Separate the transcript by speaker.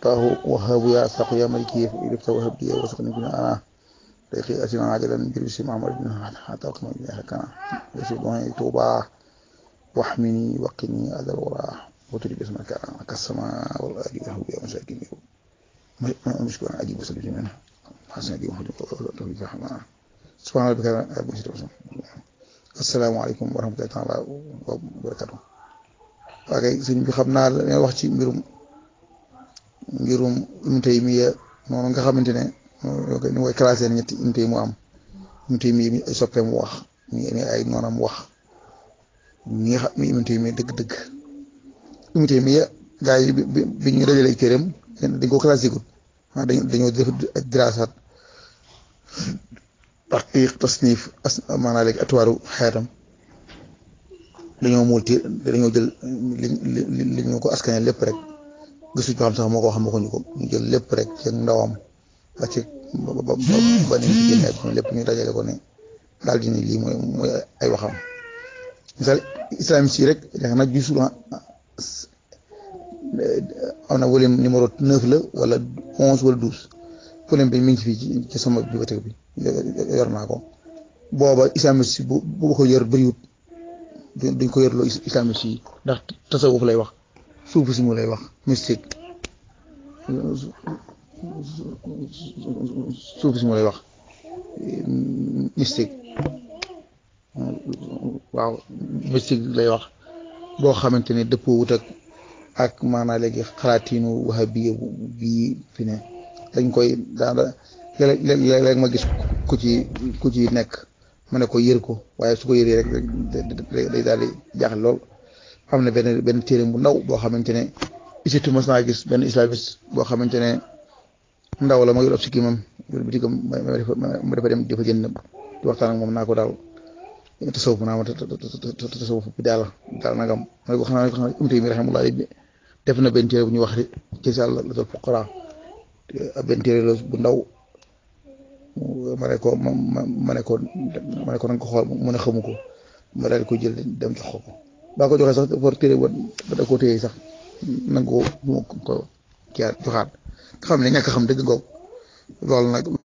Speaker 1: taahu wahabu ya saqu ya maliki rifta wahab di wasaqni kuna ana dayqi asina ajalan bir bisi muhammad bin hatta qama bi hakana yasi don tuba wahmini waqini adal wara وتري باسمك كالسماء والارض وهو يا مساكين مشكور عجيب وسلم منها حسن دي وحده توفيق رحمه سبحان ربك رب العزه السلام عليكم ورحمه الله تعالى وبركاته waaye sëñ bi xam naa la wax ci mbirum mbirum Ibnu Taymiya noonu nga xamante ne ni koy classé ne ñetti Ibnu Taymiya mu am Ibnu Taymiya mi ay soppeem wax mi ay noonam wax mi nga xam mi Ibnu Taymiya dëgg-dëgg Ibnu Taymiya gaa yi bi bi ñu dajalee këram dañ ko classé gul ah dañ dañoo def diraasaat taxqiq tasnif as maanaam léegi atuwaaru xeetam dañoo multi dañoo jël li li ñu ko askane lépp rek gëstu ci xam sax moo ko xam waxuñu ko ñu jël lépp rek ci ndawam ba ci ba ba ba ni ci génne ak lépp ñu dajale ko ne daal di ni lii mooy mooy ay waxam misal islam si rek yaakaar naa gisul am na volume numéro neuf la wala onze wala douze volume bi mi ngi fii ci ci sama bibliothèque bi yor naa ko booba islamiste bu bu ko yor bëriwut duñ ko yorloo islamiste yi ndax tasawuf lay wax suufu si mu lay wax mystique suufu si mu lay wax mystique waaw mystique lay wax boo xamante ne dëppoo wut ak ak maanaa léegi xalaatiinu wahabiya bii fi ne dañ koy daana léeg-léeg ma gis ku ci ku ci nekk ma ne ko yër ko waaye su ko yëree rek day daal di jaaxle lool am na benn benn téere bu ndaw boo xamante ne isitu mas naa gis benn islamiste boo xamante ne ndaw la ma yor ab sikki moom yor bitigam ma dafa dem di fa jënd di waxtaan ak moom naa ko daal tasawuf naa ma tasawuf bi daal daal nagam ma ne ko xam naa xam naa umte mi raximullah def na benn téere bu ñuy wax ci sàll la dal fuqara benn téere la bu ndaw ma ne ko ma ma ne ko ma ne ko nanga ko xool mu ne xamu ko ma daal di ko jël dem jox ko baa ko joxee sax for téere ba da koo téye sax nanga ko ko kiyaat joxaat nga xam ne ñàkk xam dëgg ngoog loolu nag